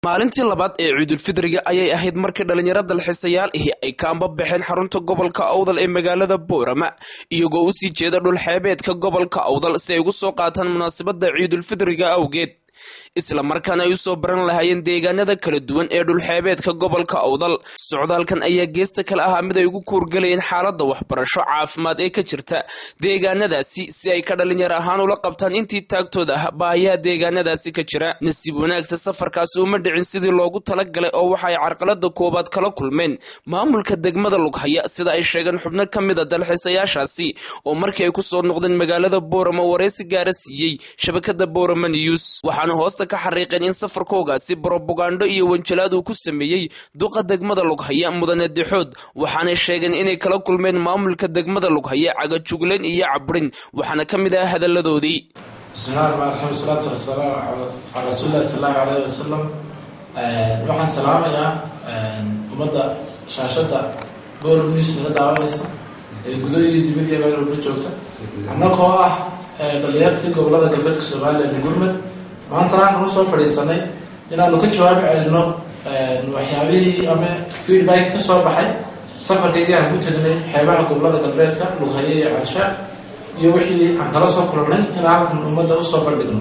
maalintii labaad ee ciidulfidriga ayay ahayd markii dhallinyaro dalxiisayaal ahi ay ka ambabaxeen xarunta gobolka awdal ee magaalada boorama iyagoo usii jeeda dhulxeebeedka gobolka awdal si ay ugu soo qaataan munaasabadda ciidulfidriga awgeed isla markaana ay usoo baran lahaayeen deegaanada kala duwan ee dhulxeebeedka gobolka awdal socdaalkan ayaa geesta kale ahaa mid ay ugu kuurgalayeen xaaladda waxbarasho caafimaad ee ka jirta deegaanadaasi si ay ka dhalinyaro ahaan ula qabtaan intii taagtooda ah baahiyaha deegaanadaasi ka jira nasiib wanaagsa safarkaasi uma dhicin sidii loogu talagalay oo waxa ay carqalada koowaad kala kulmeen maamulka degmada lughaya sida ay sheegeen xubno ka mid a dalxiisayaashaasi oo markii ay kusoo noqdeen magaalada boorama wareysi gaara siiyey shabakada boorama news waxaana hoosta ka xariiqeen in safarkoogaasi brobagando iyo wanjalaad uu ku sameeyey duqa degmada lughaya mudane dixood waxaanay sheegeen inay kala kulmeen maamulka degmada lughaya cagajugleen iyo cabrin waxaana ka mid ah hadaladoodii bismillahi raxmaan raxiim wasalaatu wasalaamu calaa rasuulillahi sal allahu alayhi wasalam waxaan salaamayaa ummadda shaashadda boor news naga daawanaysa ee gudo iyo dibad iyo meel walba joogta annagoo ah dhalinyartii gobolada galbeedka somalilan gurmud maanta waxaan u soo fadhiisanay inaanu ka jawaabi celino waxyaabihii ama feedback ka soo baxay safarkaygii aan ku tegnay xeebaha gobolada galbeedka lughaye iyo calshaaf iyo wixii aan kala soo kulnay in halkan ummadda usoo bandhigno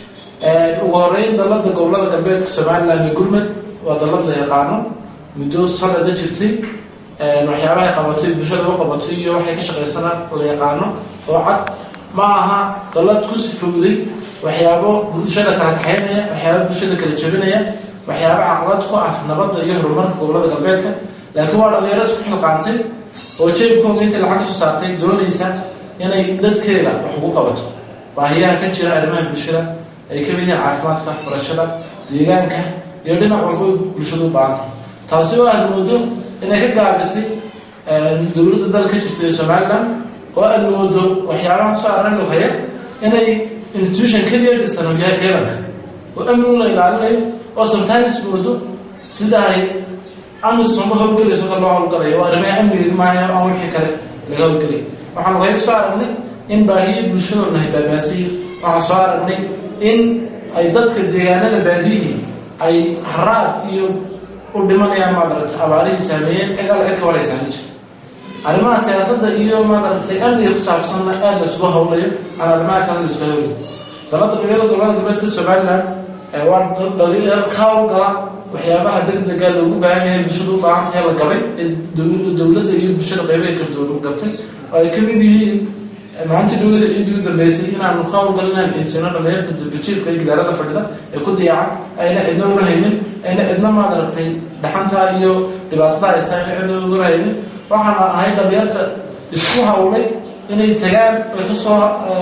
ugu horeyn dalada gobolada galbeedka somalilan iyo gurmud waa dalad la yaqaano muddo sanad la jirtay waxyaabahay qabatay bulshada u qabatay iyo waxay ka shaqaysana la yaqaano oo cad ma aha dalad ku sifowday waxyaabo bulshada kala kaxaynaya waxyaabo bulshada kala jebinaya waxyaabo caqabad ku ah nabadda iyo horumarka gobolada galbeedka laakiin waa dhalinyaro isku xilqaantay oo jeebkooga intay lacag soo saartay doonaysa inay dadkeeda wax ugu qabato baahiyaha ka jira arrimaha bulshada ay ka mid yihiin caafimaadka waxbarashada deegaanka iyo dhinac walba bulshada u baahantay taasi oo aad moodo inay ka gaabisay dowladda dal ka jirta ee somalilan oo aad moodo waxyaabaha kusoo arran lughaya inay institution keliya dhisan oo yahay ciidanka oo amnigu la ilaalinayo oo sometimes moodo sida ay amisonba howlgelayso ka loo howlgalayo oo arrimaha amniga maayo aan wixii kale laga howlgelayo waxaan lughaya kusoo aragnay in baahiyi bulshadoo nahay baabaasiyo waxaan soo aragnay in ay dadka deegaanada baadiyihii ay haraad iyo u dhimanayaan maadaragtay abaarihii saameeyeen cid alla cid ka waraysaani jir arrimaha siyaasadda iyo maadaragtay amniga ku saabsanna aad laisugu hawlayo aan arrimaha kale laisugu hawlayo dalada dhalinyada gobolada galbeedka somalilan waa dhalinyar ka hawlgala waxyaabaha degdega loogu baahan yahay bulshada u baahan tahay la gabay ee dowladda iyo bulshada qeybaha kala duwan gabtay oo ay ka mid yihiin maalintii dhawada ciiddii u dambeysay inaanu ka hawlgal inaan ciidsino dhalinyarta dalbajiifka iyo gidaarada fadhida ee ku diyacan ayna cidna ula haynin ayna cidna maadaragtay dhaxantaa iyo dhibaatada aysa ayna cidna ula haynin waxaana ahay dhalinyarta isku hawlay inay tagaan ay kasoo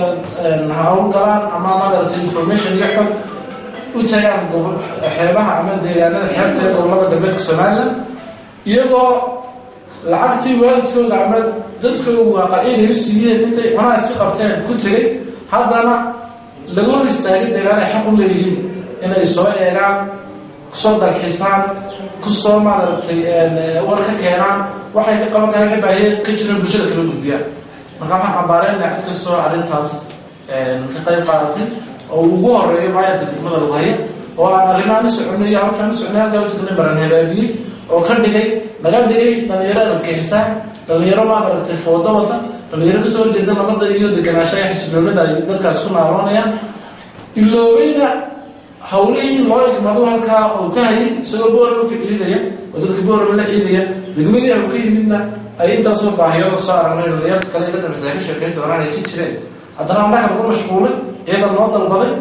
hawlgalaan ama maadaragtay information iyo xog u tagaan gobo xeebaha ama deegaanada xeebta ee gobolada galbeedka somalilan iyagoo lacagtii waalidkooda ama dadkoogu aqaciid ay u siiyeen intay cunaha iska qabteen ku tegay haddana laga hor istaagay deegaan ay xaq u leeyihiin inay soo eegaan kusoo dalxisaan kusoo maadaragtay war ka keenaan waxay ka qaban karaan ka baahiye ka jiraan bulshada kala gudbiyaan marka waxaan cambaareyna cid kastoo arrintaas ka qayb qaadatay oo ugu horeeyo maayarka degmada lughaya oo aan arrimahan u soconay iyo hawshaan u soconay halkaa u tegnay baran habaabiyey oo ka dhigay naga dhigay dhalinyaro argixisaan dhalinyaro maadaragtay foodo wada dhalinyaro kasoo horjeeda nabadda iyo deganaanshaha xisiloonada ay dadkaas ku naaloonayaan iloobayna hawlihii loo igmado halkaa oo ka hayay isagoo boorama ka ciidaya oo dadka boorama la ciidaya degmadii au ka yimidna ay intaasoo baahiyooda soo aragnay dhalinyarta kale la dambaysa ka sheekeyn doonaan ay ka jireen haddana annaga lagu mashquulay ciidan noo dalbaday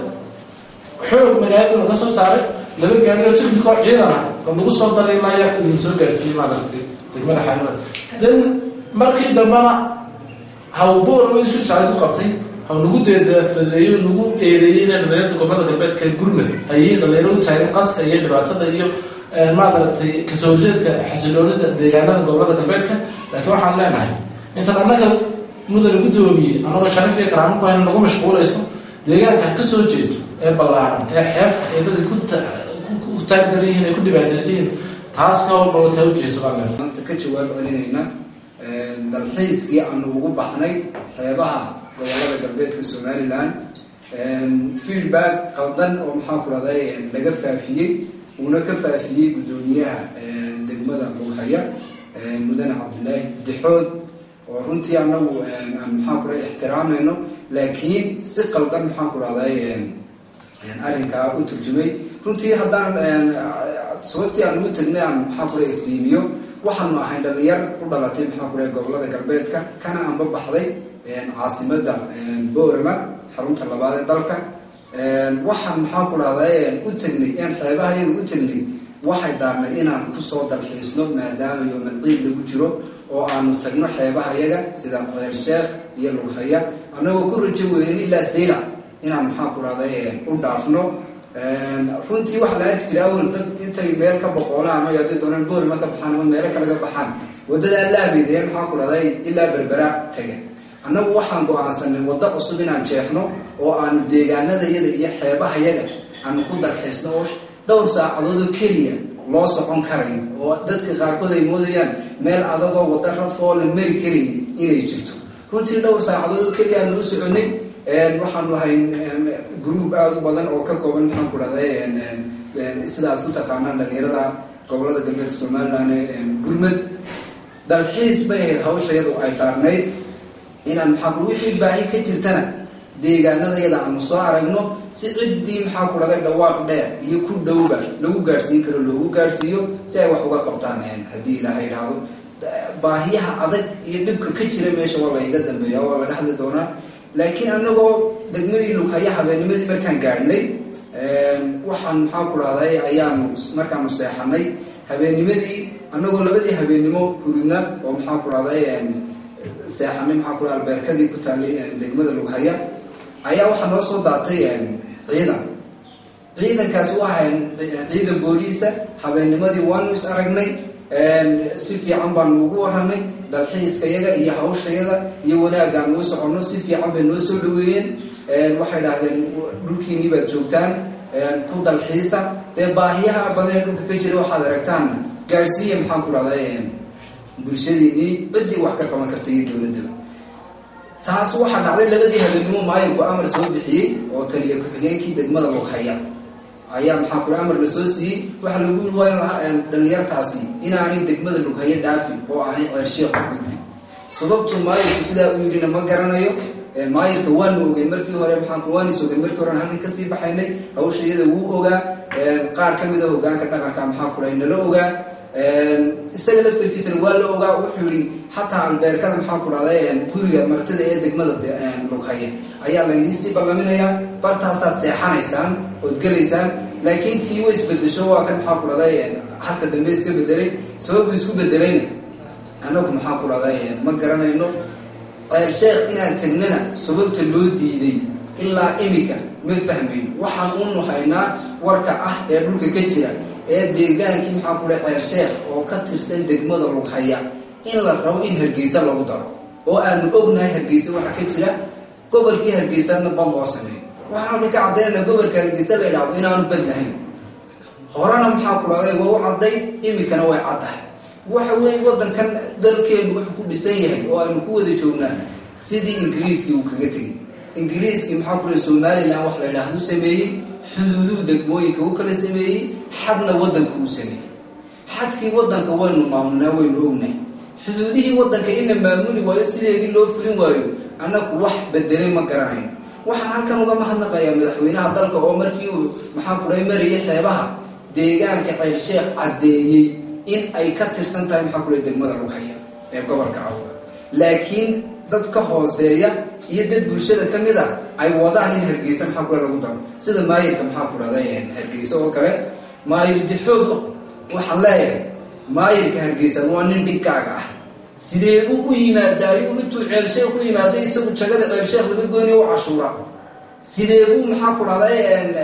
xoog magaalada laga soo saaray laba gaari oo technico ciidana oo lagu soo daray ilaa yaa idin soo gaarsiiyey maadaragtay degmada xariirada then markii dambena hawboorama shir shacay ku qabtay haw nagu deedafadeeyo nagu eedeeyey inay dhalinyarta gobolada galbeedka gurmud ay yihiin dhalinyaro u taagan qaska iyo dhibaatada iyo maadaragtay kasoo horjeedka xasiloonida deegaanada gobolada galbeedka laakiin waxaan leenahay intaad annaga mudana guddoomiye annagoo sharaf iyo karaamo ku hayna nagu mashquulayso deegaanka aad ka soo jeedo ee ballaaran ee xeebta ee dadka ku taagdaran yihiin ay ku dhibaataysan yihiin taas ka howlgalotaa ujeeso baan leenahay maanta ka jawaab celinayna dalxiiskii aanu ugu baxnay xeebaha gobolada galbeedka somalilan feedback qaldan oo maxaan ku dhahday laga faafiyey uuna ka faafiyey guddoomiyaha degmada lughaya mudane cabdilaahi dixood oo runtii anagu aan maxaan ku dhahay ixtiraamayno laakiin si qaldan maxaan ku dhahday arrinkaa u turjumay runtii haddaan sababtii aan ugu tagnay aan maxaan ku dhahay iftiimiyo waxaanu ahayn dhalinyar u dhalatay maxaan ku dhahay gobolada galbeedka kana anba baxday caasimada boorama xarunta labaad ee dalka waxaan maxaan ku dhahday u tagnay aan xeebaha iyaga u tagnay waxay daarnay inaan kusoo dalxiisno maadaama yooman ciid lagu jiro oo aanu tagno xeebaha yaga sida qeyr sheekh iyo lughaya annagoo ku rajo weynin ilaa sayla inaan maxaan ku dhahday u dhaafno runtii waxaa la arki jiray awal dad intay meel ka boqoolaan o hadday doonaan boorima ka baxaan ama meelo kale ka baxaan waddadaa laabeedeen maxaan ku dhahday ilaa berbera taga annagu waxaan go-aansanay waddo cusub inaan jeexno oo aanu deegaanadayada iyo xeebahayaga aanu ku dalxiisno oo dhowr saacadoodoo keliya loo socon karayo oo dadka qaarkood ay moodayaan meel adagoo waddo rafoo la mari karayn inay jirto runtii dhowr saacadoodoo keliya aanu u soconay waxaanu ahay group aada u badan oo ka kooban maxaan ku dhahday sida aad ku taqaanaan dhalinyarada gobolada galbeedka somalilan gurmad dalxiis bay ahayd hawshayadu ay daarnayd inaan maxaa ku wixii baahi ka jirtana deegaanadayada aanu soo aragno si ciddii maxaa ku dhahday dhawaaq dheer iyo ku dhowba lagu gaadhsiin karo loogu gaadhsiiyo si ay wax uga qabtaan haddii ilaaha idhaahdo baahiyaha adag iyo dhibka ka jira meesha waa laiga dambeeya waa laga hadli doonaa laakiin anagoo degmadii lughaya habeenimadii markaan gaadhnay waxaan maxaa ku dhahday ayaanu markaanu seexanay habeenimadii anagoo labadii habeennimo huridna oo maxaa ku dhahday seexanay maxaa ku dhaha albeerkadii ku taallay degmada lughaya ayaa waxaa noo soo daatay ciidan ciidankaasi waa ciidan booliisa habeennimadii waanu is aragnay si fiican baanu ugu waranay dalxiiskayaga iyo hawshayada iyo wanaaggaan noo soconno si fiican bay noo soo dhaweeyeen waxay dhahdeen dhulkiinii baad joogtaan ku dalxiisa dee baahiyaha badanee dhulka ka jira waxaad aragtaanna gaadhsiiya maxaan ku dhahday bulshadiinii ciddii wax ka qaban karta iyo dowladdaba taas waxaa dhacday labadii habeennimo maayinku amar soo bixiyey oo taliya ku-xigeenkii degmada lughaya ayaa maxaa kula amar la soo siiyey waxaa lagu yiri waa dhalinyartaasi inaanay degmada lughaye dhaafin oo aanay ceersheekh u gudbin sababtu maayirku sidaa u yidhina ma garanayo maayirka waanu ogeyn markii hore maxaan waanis ogeyn markii hore halkan kasii baxaynay hawsha iyada wuu ogaa qaar ka mid a hogaanka dhaqanka maxaa kula nala ogaa isaga laftarkiisana waa la ogaa wuxuu yihi xataa albeerkada maxaa ku dhahday guriga martida ee degmada lughaye ayaa layniisii ballaminayaa bartaasaad seexanaysaan ood gelaysaan laakiin tii way isbedesho waa kan maxaa ku dhahday halka dambe iska bedelay sababu isku bedelayna anagu maxaa ku dhahday ma garanayno ceer sheekh inaan tagnana sababta loo diiday ilaa imika ma fahmayno waxaan unu haynaa warka ah ee dhulka ka jira ee deegaankii maxaa ku dhahay ceer sheekh oo ka tirsan degmada lughaya in la rabo in hargeysa lagu daro oo aanu ognahay hargeysa waxaa ka jira gobolkii hargeysana bad loo sameeyo waxaan halka ka caddaynana gobolka hargeysa la idhaahdo inaanu bad lahayn horena maxaa ku dhahday waa u cadday imikana way caddahay waxa weeye waddankan dalkeenu wuxuu ku dhisan yahay oo aynu ku wada joognaa sidii ingiriiskii uu kaga tegey ingiriiskii maxaa ku dhahay somalilan wax la idhaahdu sameeyey xuduuduhu degmooyinka u kala sameeyey xadna waddanka uu sameeyey xadkii waddanka waynu maamulnaa waynu ognahay xuduudihii waddanka in la maamuli waayo sideedii loo fulin waayo annagu wax bedelay ma garanayno waxaan halkan uga mahadnaqayaa madaxweynaha dalka oo markii uu maxaa kudhahay marayay xeebaha deegaanka ceyr sheekh caddeeyey in ay ka tirsan tahay maxaa kudhahay degmada lughaya ee gobolka cawda laakiin dad ka hooseeya iyo dad bulshada ka mid a ay wadaan in hargeysa maxaa kudhahay lagu daro sida maayirka maxaa ku dhahday hargeysa oo kale maayir dixoog waxaan leeyahay maayirka hargeysa waa nin dhigkaaga ah sidee buu u yimaadaa ayuu intuu ceelsheekh u yimaaday isagu jagada ceelsheekh laga goynaya u cashuura sidee buu maxaa ku dhahday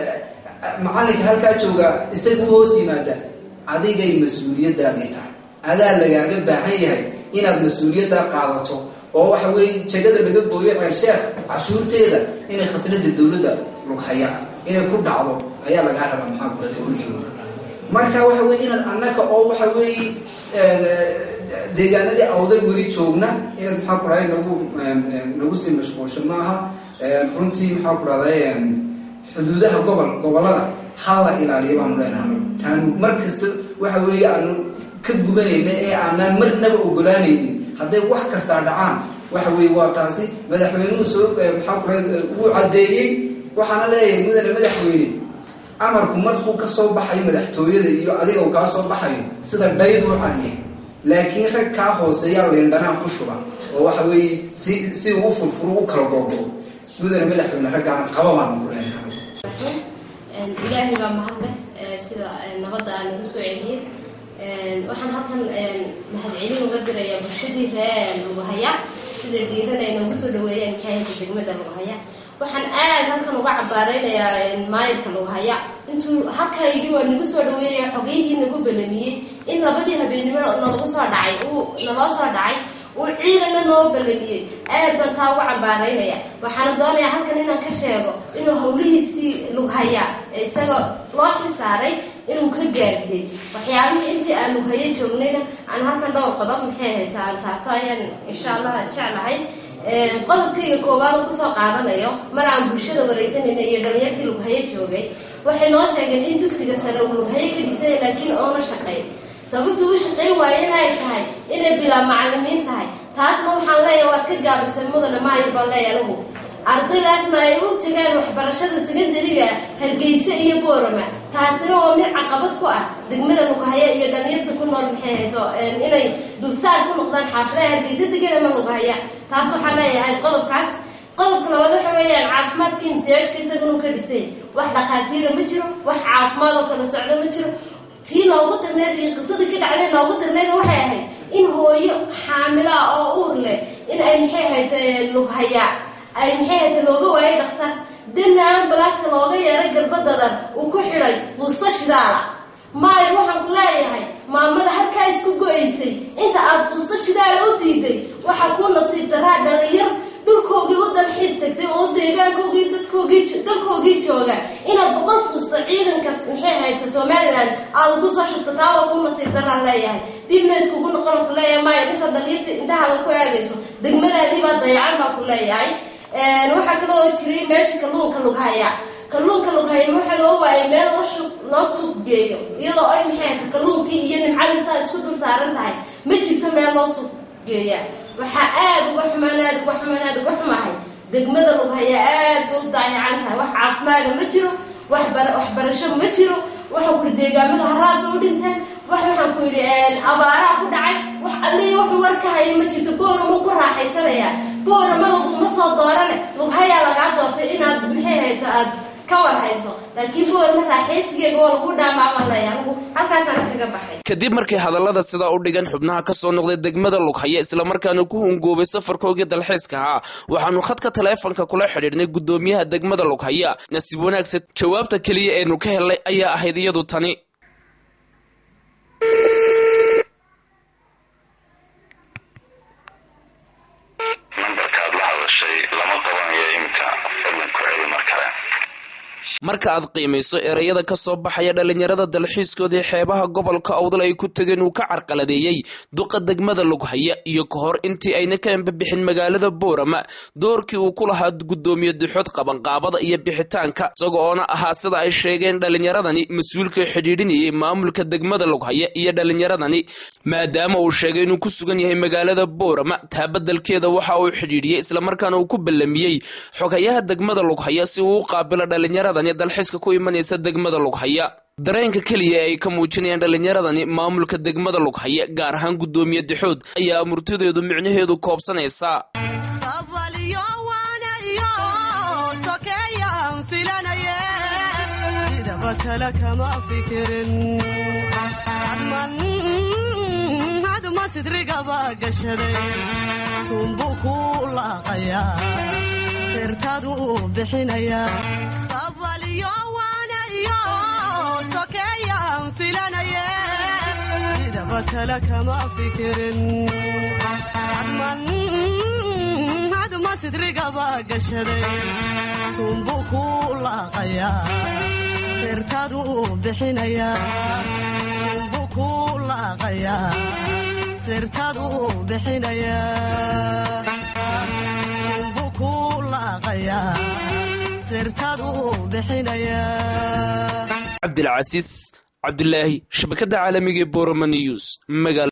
macalinka halkaa jooga isaga u hoos yimaada adigay mas-uuliyadaadii tahay adaa lagaaga baahan yahay inaad mas-uuliyaddaa qaadato oo waxa weeye jagada laga gooyo ceelsheekh cashuurteeda inay khasnada dowladda lughaya inay ku dhacdo ayaa lagaa rabaa maxaa ku dhahday gujooga marka waxa weye inaad annaga oo waxa weeye deegaanadii awdal weli joogna inaad maxaa ku dhahday nagu nagu sii mashquulsho maaha runtii maxaa ku dhahday xuduudaha gobol gobolada ha la ilaaliyo baanu leenahay taanu mar kasta waxa weeye aanu ka gubanayna ee aanaan marnaba ogolaanaynin hadday wax kastaa dhacaan waxa weeye waa taasi madaxweynuhu soo maxaa kura wuu caddeeyey waxaana leeyahay mudane madaxweyne amarku markuu ka soo baxayo madaxtooyada iyo adiga uu kaa soo baxayo sida dhaydu u cadiya laakiin rag kaa hooseeyaa leendhanaan ku shuba oo waxa weeye si si uu furfuro u kala googo mudane madaxweyne raggaana qaba baanu ku leenahay ilaahay baa mahadleh sida nabadda aa nagu soo celiyey waxaan halkan mahadcelin uga dirayaa bulshadii ree lugahaya sida dhiiran ay noogu soo dhaweeyeen maxaayada degmada lugahaya waxaan aad halkan uga cabaareynayaa maayirka lugahaya intuu halkaa yidhi waa nagu soo dhaweynaya xogeyhii nagu balamiyey in labadii habeennimo nalagu soo dhacay uu naloo soo dhacay uu ciidana noo balamiyey aad baan taa uga cambaaraynaya waxaana doonayaa halkan inaan ka sheego inuu hawlihiisii lughaya isaga loo xil saaray inuu ka gaabiyey waxyaabihii intii aan lughayo joognayna aan halkan dhowr qodob maxay ahayd aan taabto ayaan insha allah jeclahay qodobkayga koowaad oo kusoo qaadanayo mar aan bulshada wareysanayna iyo dhalinyartii lughayo joogay waxay noo sheegeen in dugsiga sare uu lughayo ka dhisanya laakiin oona shaqayn sababtu u shaqayn waaye inay tahay inay bilaa macalimiin tahay taasna waxaan leeyahay waad ka gaabisay mudane maayir baan leeyahay anigu ardaydaasna ay u tagaan waxbarashada secondariga hargeysa iyo boorama taasina waa mid caqabad ku ah degmada lughaya iyo dhalinyarta ku nool maxay hayto inay dulsaar ku noqdaan xaafadaha hargeysa degan ama lughaya taas waxaan leeyahay qodobkaas qodobka labaad waxa weeyaan caafimaadkii masiyaajka isaguna ka dhisay wax dhakhaatiira ma jiro wax caafimaad oo kala socdo ma jiro tii noogu darneed iyo qisadii ka dhacday noogu darneed waxay ahayd in hooyo xaamila oo uur leh in ay maxay ahayd lughaya ay maxay ahayd looga waayay dhakhtar dina ambalaaska looga yeeray garbadadan uu ku xidhay fuusta shidaala maayir waxaan ku leeyahay maamada halkaa isku go-aysay inta aad fuusta shidaala u diiday waxaa kuu nasiib daraa dhalinyar dhulkoogii u dalxiis tagtay oo deegaankoogii dadkoogii dalkoogii jooga inaad boqol fuusto ciidanka maxay hayta somalilan aada ugu soo shubta taa waa ku nasiib daraan leeyahay dibna iskugu noqon ku leeyahay maayir inta dhalinyarta indhahaaga ku eegayso degmadaadii baa dayacan baa ku leeyahay waxaa kaloo jiray meesha kalluunka lughaya kalluunka lughaya waxaa loo waayay meel loo loo suuq geeyo iyadoo ay maxay hayta kalluunkii iyo nimcadiisaa isku dul saaran tahay ma jirto meel loo suuq geeya waxaa aada uga xumaan aada uga xumaan aada uga xumahay degmada lughaya aad bay u daayacan tahay wax caafimaada ma jiro waxbar waxbarasho ma jiro waxaan ku yihi deegaamadu haraad bay u dhinteen wax waxaan ku yidhi abaaraa ku dhacay wax allihii wax war ka hayo ma jirto boorama ku raaxaysanaya boorama laguma soo doorane lughayaa lagaa doortay inaad maxay hayto aad ka war hayso laakiin boorama raaxaysigeega waa lagu dhaamaabaan leeya anigu halkaasaan kaga baxay kadib markii hadallada sidaa u dhigan xubnaha ka soo noqday degmada lughaya islamarkaana ku hungoobay safarkoogii dalxiiska ahaa waxaanu khadka taleefanka kula xidhiidhnay guddoomiyaha degmada lughaya nasiib wanaagsan jawaabta keliya eenu ka helnay ayaa ahayd iyadu tani marka aad qiimayso ereyada ka soo baxaya dhalinyarada dalxiiskoodii xeebaha gobolka awdal ay ku tegeen uu ka carqaladeeyey duqa degmada lughaya iyo ka hor intii ayna ka embabixin magaalada boorama doorkii uu ku lahaa guddoomiye duxood qabanqaabada iyo bixitaanka isaga oona ahaa sida ay sheegeen dhalinyaradani mas-uulka xidhiidhinayay maamulka degmada lughaya iyo dhalinyaradani maadaama uu sheegay inuu ku sugan yahay magaalada boorama taa badelkeeda waxa uu xidhiidhiyey islamarkaana uu ku ballamiyey xogayaha degmada lughaya si uu u qaabilo dhalinyaradani dalxiiska ku imanaysa degmada lughaya dareenka keliya ee ay ka muujinayaan dhalinyaradani maamulka degmada lughaya gaar ahaan guddoomiye dixood ayaa murtideedu micnaheedu koobsanaysaa cabdilcasiis cabdilaahi shabakada caalamiga ee boroma news